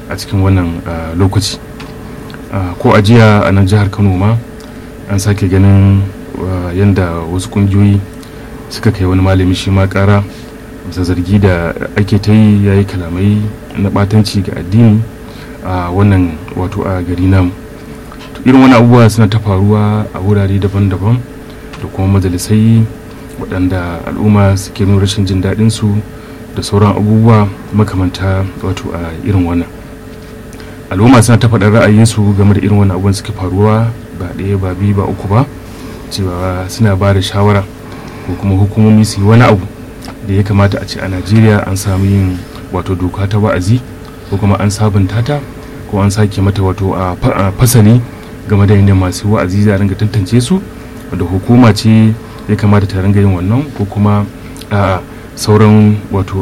a cikin wannan lokaci ko a jiya a nan jihar kano ma an sake ganin yadda wasu kungiyoyi suka kai wani malami shi ma kara bisa zargi da ake ta yi ya yi kalamai na batanci ga addini a wannan wato a gari namu irin wani abubuwa suna ta faruwa a wurare daban-daban da kuma majalisai waɗanda al'umma suke nuna rashin jin daɗin su da sauran abubuwa makamanta wato a irin wannan al'umma suna ta faɗar ra'ayinsu game da irin wannan abubuwan suke faruwa ba ɗaya ba biyu ba uku ba cewa suna ba da shawara ko kuma hukumomi su yi wani abu da ya kamata a ce a najeriya an samu yin wato doka ta wa'azi ko kuma an sabunta ta ko an sake mata wato a fasali game da yadda masu wa'azi za a ringa tantance su da hukuma ce ya kamata ta ringa yin wannan ko kuma a sauran wato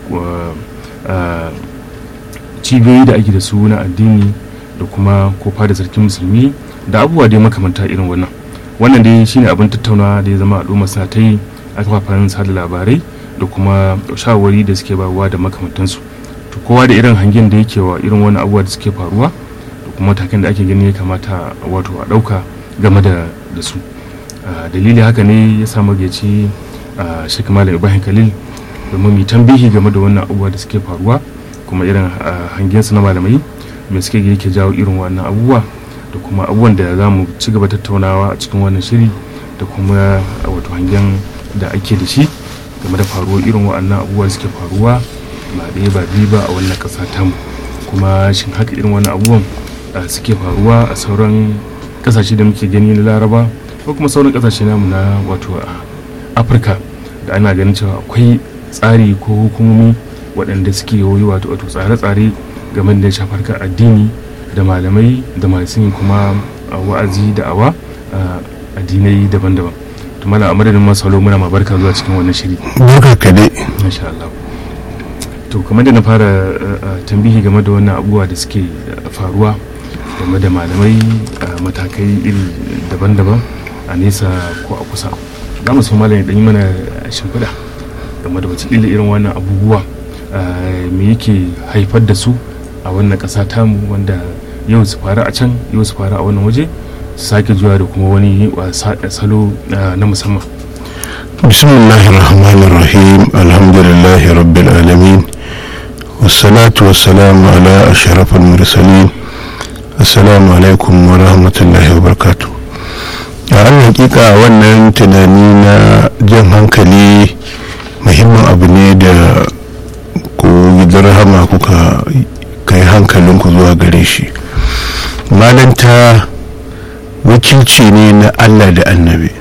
a cibiyoyi da ake da su na addini da kuma kofa da sarkin musulmi da abubuwa dai makamanta irin wannan wannan dai shine abin tattaunawa da ya zama al'umma suna ta yi a kafafen sada labarai da kuma shawarwari da suke bawa da makamantansu to kowa da irin hangen da yake wa irin wani abubuwa da suke faruwa da kuma matakan da ake gani ya kamata wato a ɗauka game da su dalili haka ne ya sa magaci shek malam ibrahim khalil domin mu tambihi game da wannan abubuwa da suke faruwa kuma irin hangen su na malamai me suke yake jawo irin wannan abubuwa da kuma abubuwan da za mu ci gaba tattaunawa a cikin wannan shiri da kuma wato hangen da ake da shi game da faruwar irin waɗannan abubuwa suke faruwa ba ɗaya ba biyu ba a wannan ƙasa tamu kuma shin haka irin wannan abubuwan suke faruwa a sauran ƙasashe da muke gani na laraba ko kuma sauran ƙasashe namu na wato afirka da ana ganin cewa akwai tsari ko hukumomi waɗanda suke yi wato wato tsare-tsare game da shafar addini da malamai da masu yin kuma wa'azi da awa addinai daban-daban to mala a madadin masu muna ma barka zuwa cikin wannan shiri barka ka dai masha Allah to kamar da na fara tambihi game da wannan abubuwa da suke faruwa game da malamai matakai iri daban-daban a nesa ko a kusa za mu so malam ya yi mana shimfiɗa game da wata irin wannan abubuwa me yake haifar da su a wannan ƙasa tamu wanda yau su faru a can yau su faru a wannan waje su sake zuwa da kuma wani salo na musamman bismillahir rahmanir rahim alhamdulillahi rabbil alamin wassalatu wassalamu ala ashrafil mursalin assalamu alaikum wa rahmatullahi wa barakatuh a an hakika wannan tunani na jan hankali muhimmin abu ne da ku gidan rahama kuka kai hankalinku zuwa gare shi malanta wakilci ne na allah da annabi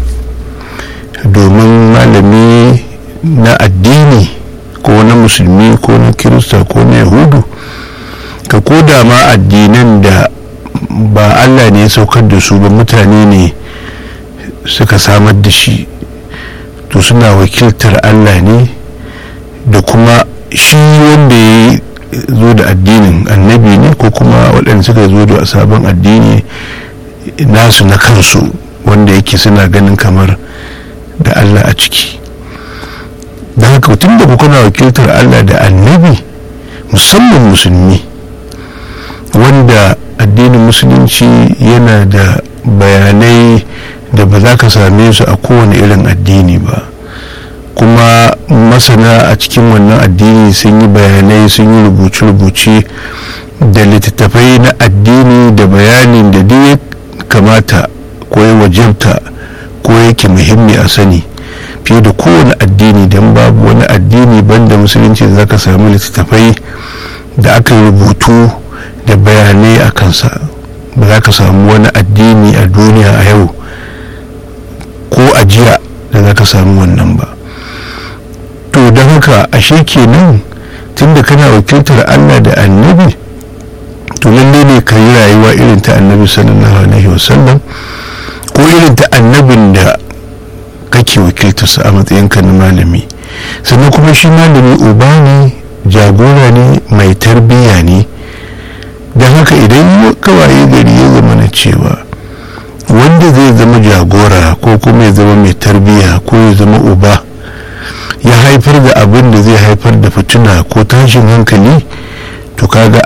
domin malami na addini ko na musulmi ko na kirista ko na yahudu ka koda ma addinan da ba allah ne ya saukar da su ba mutane ne suka samar da shi to suna wakiltar allah ne da kuma shi wanda ya zo da addinin annabi ne ko kuma waɗanda suka zo da sabon addini nasu na kansu wanda yake suna ganin kamar da allah a ciki da haka tun da kuna wakiltar allah da annabi musamman musulmi wanda addinin musulunci yana da bayanai da ba za ka same su a kowane irin addini ba kuma masana a cikin wannan addini sun yi bayanai sun yi rubuce-rubuce da littattafai na addini da bayanin da duk kamata ko ya wajabta ko yake muhimmi a sani fiye da kowane addini don babu wani addini banda musulunci za ka samu littattafai da aka rubutu da bayanai a kansa ba za ka samu wani addini a duniya a yau ko a jiya da za ka samu wannan ba to don haka ashe kenan tunda kana wakiltar allah da annabi to lalle ne ka yi rayuwa irin ta annabi sallallahu alaihi wasallam ko irin ta annabin da kake wakiltarsa a matsayinka na malami sannan kuma shi malami uba ne jagora ne mai tarbiyya ne don haka idan kawaye gari ya zama na cewa wanda zai zama jagora ko kuma ya zama mai tarbiyya ko ya zama uba ya haifar da abin da zai haifar da fituna ko tashin hankali to kaga